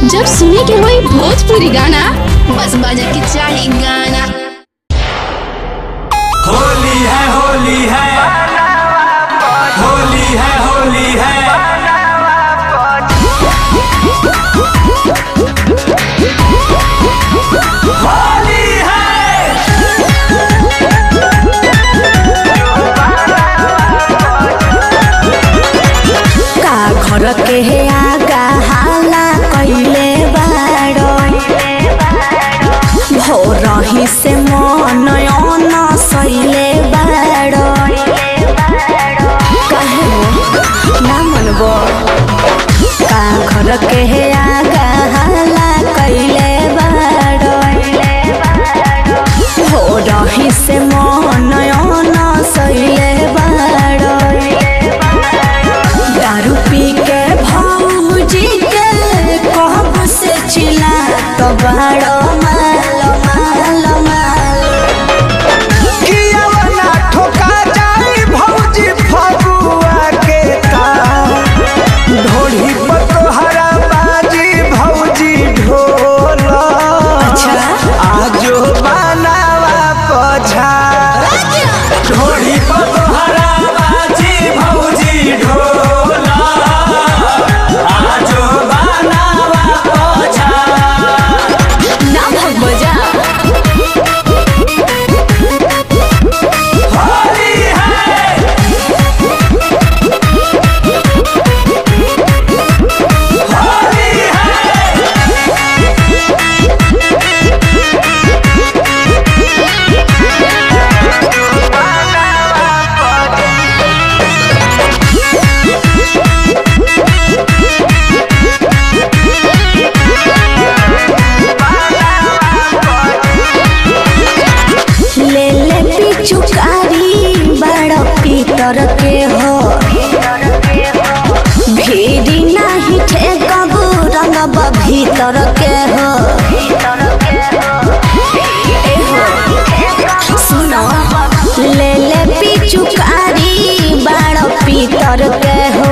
जब सुने के होई भोजपुरी गाना बस बजे के चाही गाना होली है होली है होली है होली है होली है का घर के हे आगा हाला कइले बाड़ो भोरही से मन अन सइले बाड़ो काहे हो ना मनबो का घर के हे आगा हाला कइले बाड़ो भोरही से मन अन सइले बाड़ो दारू पी के भौजी के कहब से चिल्ला तो बड़ो माल माल माल कियावना ठोका जाई भौजी फगुआ के तार ढोली पर तोहरा बाजी भौजी ढोल आजो बनावा पछा ढोली पर तोहरा बाजी भौजी ढोल आजो बनावा पछा ना भगबो जा होली है होली है ले ले पिचुकारी बड़ो पीतर के हो भीड़ी नाही ठेकबू रंगब भीतर के हो ए हो सुनो ले ले पिचुकारी बड़ो पीतर के हो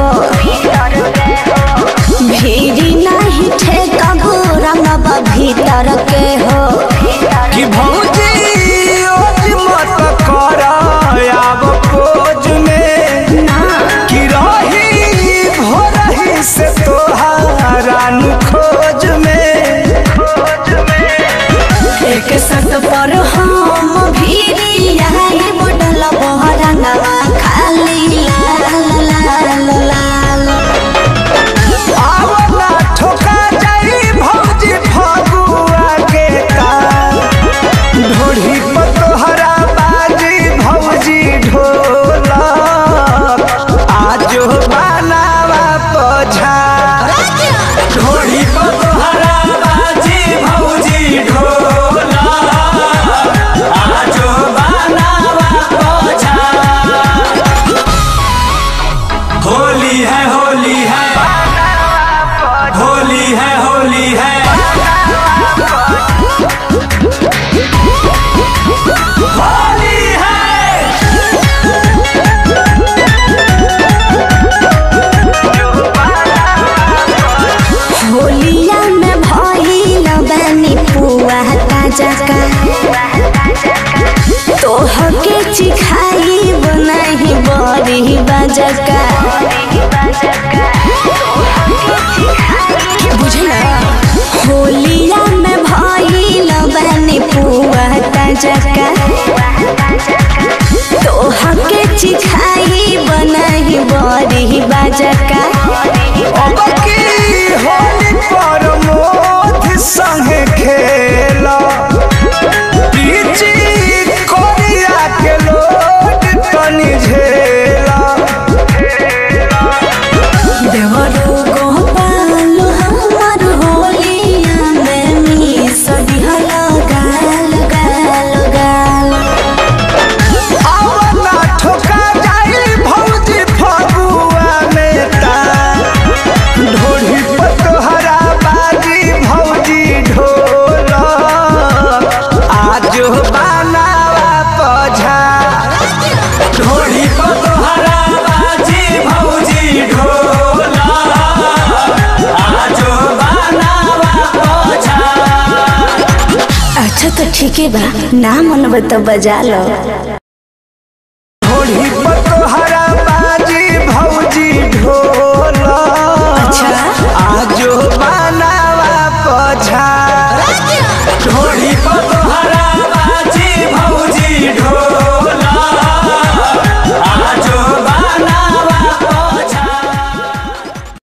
भीड़ी नाही ठेकबू रंगब भीतर के हो कि भौजी ओज मत कर आब खोज में ना कि रही भोरही से तोहारा नु खोज में खोज में एक सट पर हम भीरी आई बुडल बहरंगवा खाली लाल लाल लाल आवला ठोका जाई भौजी फगुआ के तार ढोढ़ी पर तोहरा बाजी भौजी ढोल आजो बनावा पछा ढोढ़ी पर तोहरा बाजी भौजी ढोल आजो बनावा पछा होली है होली है होली है होली है होली है होलिया में भइल बानी पुआ ताजा का तोहके चिखाई बनाही बड़ी बजका बुझला होलिया में भइल बानी पुआ ताजा का तोहके चिखाई बनाही बड़ी बजका अब की होली पर मोथ संगे खेला पीची कोरिया के लोट तनी झेला देवरो गोपाल हमर होलिया में मिस दिहल गाल गाल गाल आवला ठोका जाई भौजी फगुआ में ठीक है बा ना मनब तो बजा लो